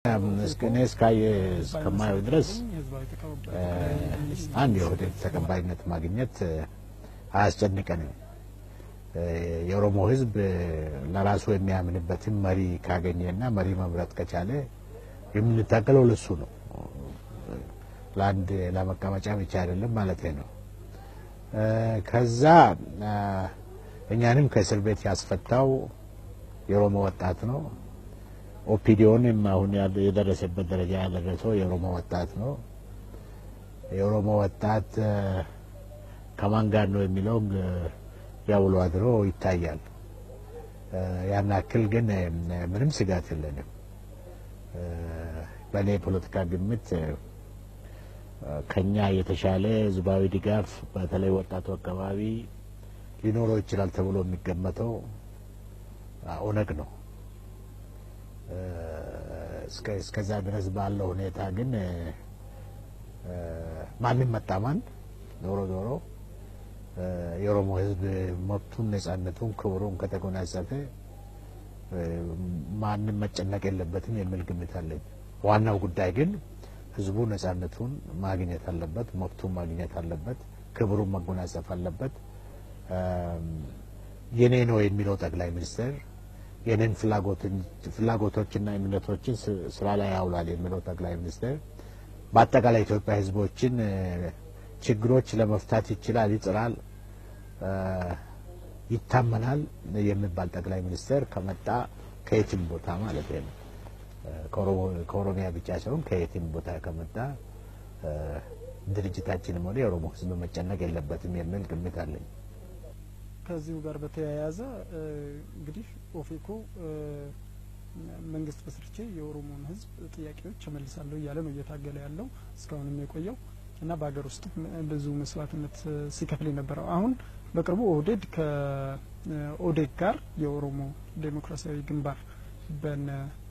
እኔ እስካየ እስከማየው ድረስ አንድ የኦህዴድ ተቀባይነት ማግኘት አያስጨንቀንም። የኦሮሞ ሕዝብ ለራሱ የሚያምንበትን መሪ ካገኘና መሪ መምረጥ ከቻለ የምንታገለው ለሱ ነው። ለአንድ ለመቀመጫ ብቻ አይደለም ማለት ነው። ከዛ እኛንም ከእስር ቤት ያስፈታው የኦሮሞ ወጣት ነው። ኦፒዲዮንም አሁን የደረሰበት ደረጃ ያደረሰው የኦሮሞ ወጣት ነው። የኦሮሞ ወጣት ከማን ጋር ነው የሚለው ያውሎ አድሮ ይታያል። ያን ያክል ግን ምንም ስጋት የለንም። በእኔ የፖለቲካ ግምት ከኛ የተሻለ ህዝባዊ ድጋፍ በተለይ ወጣቱ አካባቢ ሊኖረው ይችላል ተብሎ የሚገመተው ኦነግ ነው። እስከዛ ድረስ ባለው ሁኔታ ግን ማንም መጣማን ዞሮ ዞሮ የኦሮሞ ህዝብ መብቱን፣ ነጻነቱን፣ ክብሩን ከተጎናጸፈ ማንም መጨነቅ የለበትም የሚል ግምት አለኝ። ዋናው ጉዳይ ግን ህዝቡ ነጻነቱን ማግኘት አለበት፣ መብቱን ማግኘት አለበት፣ ክብሩን መጎናጸፍ አለበት። የኔ ነው የሚለው ጠቅላይ ሚኒስትር የኔን ፍላጎቶችና እምነቶችን ስራ ላይ ያውላል የሚለው ጠቅላይ ሚኒስትር በአጠቃላይ ኢትዮጵያ ህዝቦችን ችግሮች ለመፍታት ይችላል፣ ይጥራል፣ ይታመናል የሚባል ጠቅላይ ሚኒስትር ከመጣ ከየትም ቦታ ማለት ነው ከኦሮሚያ ብቻ ሳይሆን ከየትም ቦታ ከመጣ ድርጅታችንም ሆነ የኦሮሞ ህዝብ መጨነቅ የለበትም የሚል ግምት አለኝ። ከዚሁ ጋር በተያያዘ እንግዲህ ኦፌኮ መንግስት መስርቼ የኦሮሞን ህዝብ ጥያቄዎች እመልሳለሁ እያለ ነው እየታገለ ያለው እስካሁንም የቆየው እና በሀገር ውስጥ ብዙ መስዋዕትነት ሲከፍል የነበረው አሁን በቅርቡ ኦህዴድ ከኦዴግ ጋር የኦሮሞ ዴሞክራሲያዊ ግንባር በነ